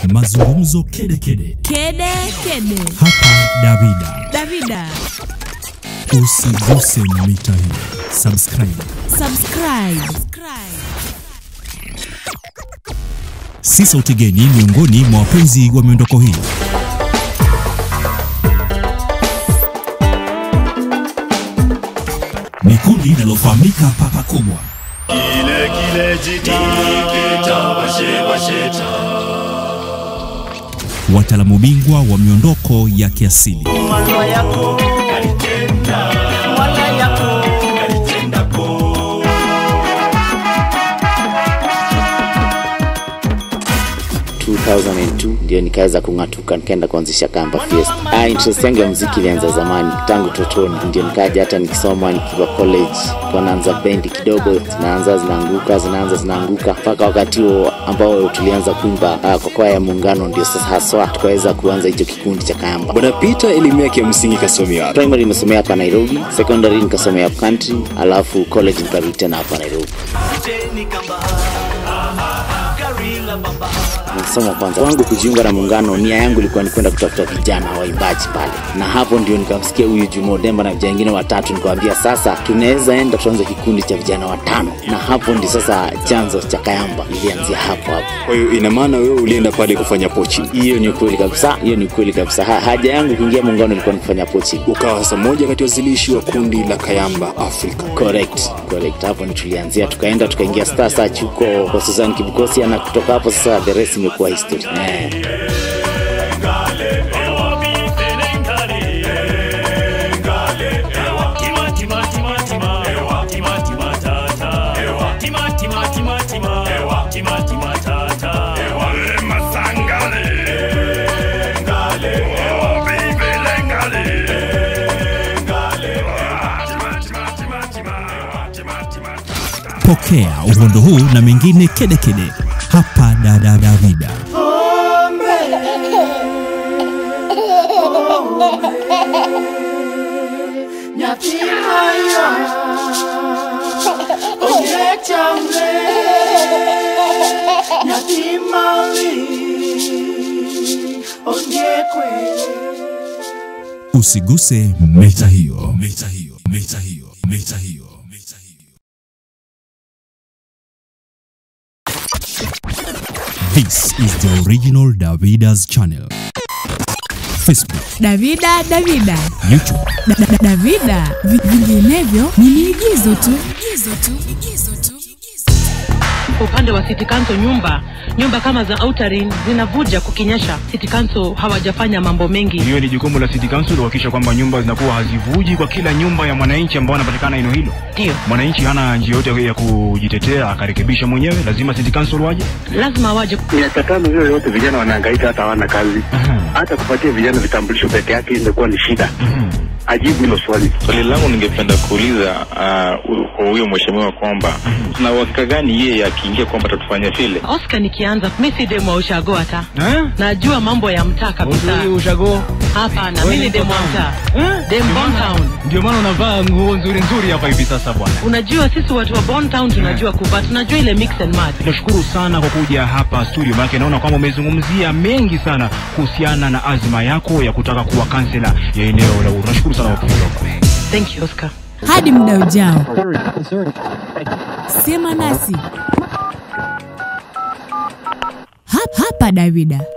mazungumzo kede kede. Kede kede. Hapa Davida, Davida, usiguse mita hii. Subscribe. subscribe. Si sauti geni miongoni mwa wapenzi wa miondoko hii. Ni kundi linalofahamika papa kubwa. Kile kile jitike cha bashe basheta wataalamu bingwa wa miondoko ya kiasili. Mwana yako kalitenda Mwana yako kalitenda ko 2002 ndio nikaweza kung'atuka nikaenda kuanzisha Kamba Fiesta. Ah, interest yangu ya muziki ilianza zamani tangu totoni, ndio nikaja hata nikisoma nikiwa college, kwa naanza bendi kidogo, zinaanza zinaanguka, zinaanza zinaanguka, mpaka wakati huo ambao tulianza kuimba ah, kwa kwaya ya Muungano, ndio sasa haswa tukaweza kuanza hicho kikundi cha Kamba. Bwana Peter, elimu yake ya msingi kasomea wapi? Primary nimesomea hapa Nairobi, secondary nikasomea country, alafu college nikarudi tena hapa Nairobi. Jeni kamba Garila baba Nasoma kwanza wangu kujiunga na muungano, nia yangu ilikuwa ni kwenda kutafuta vijana waimbaji pale, na hapo ndio nikamsikia huyu Juma Demba na vijana wengine watatu, nikawambia sasa tunaweza enda tuanze kikundi cha vijana watano, na hapo ndio sasa chanzo cha Kayamba ilianzia hapo hapo. Kwa hiyo ina maana wewe ulienda pale kufanya poaching, Hiyo ni ukweli kabisa, hiyo ni ukweli kabisa. Ha, haja yangu kuingia muungano ilikuwa ni kufanya poaching. ukawa sasa moja kati ya wazilishi wa kundi la Kayamba Africa. Correct, correct. Hapo ni tulianzia, tukaenda tukaingia Star Search huko kwa Susan Kibukosia, na kutoka hapo sasa the rest imekuwa history eh. Ewa bifele ngale Ngale Ewa tima tima tima tima Ewa tima tima tata Ewa tima tima tima tima Ewa tima tima tata Ewa lema sangale Ngale Ewa bifele ngale Ngale Tima tima tima tima Ewa tima tima tata Pokea uhondo huu na mengine kede kede hapa Dada Davida. Nyatimaya Onyechamle Nyatimali Onyekwe Usiguse mita hiyo, mita hiyo, mita hiyo, mita hiyo, mita hiyo. This is the original Davida's channel. Facebook, Davida, Davida. YouTube, Da, da, da, Davida. Vi- Vinginevyo ni miigizo tu. Igizo tu. Igizo tu. Kwa upande wa City Council nyumba nyumba kama za Outer zinavuja kukinyesha. City Council hawajafanya mambo mengi. Hiyo ni jukumu la City Council kuhakikisha kwamba nyumba zinakuwa hazivuji kwa kila nyumba ya mwananchi ambao anapatikana eneo hilo. Ndio Mwananchi hana njia yote ya kujitetea akarekebisha mwenyewe, lazima City Council waje. lazima waje. miaka tano hiyo yote vijana wanahangaika hata hawana kazi hata kupatia vijana vitambulisho peke yake imekuwa ni shida ajibu hilo swali Swali langu ningependa kuuliza ah, hu- kwa huyo mheshimiwa kwamba tuna uhakika gani yeye akiingia kwamba atatufanyia vile? Oscar nikianza mimi si demo wa ushago hata. Eh? Najua mambo ya mtaa kabisa. ushago. Hapana, Wewe mimi ni ni demo wa town. mtaa. Eh? Dem Ndio Bon maana- Town. Ndio maana unavaa nguo nzuri nzuri hapa hivi sasa bwana. Unajua sisi watu wa Bon Town tunajua kuvaa, tunajua ile mix and match. Tunashukuru sana kwa kuja hapa studio, maana naona kwamba umezungumzia mengi sana kuhusiana na azma yako ya kutaka kuwa kansela ya eneo la Uhuru. Nashukuru sana kwa kuja. Thank you Oscar. Hadi muda ujao. Sema nasi. Hapa, hapa Davida.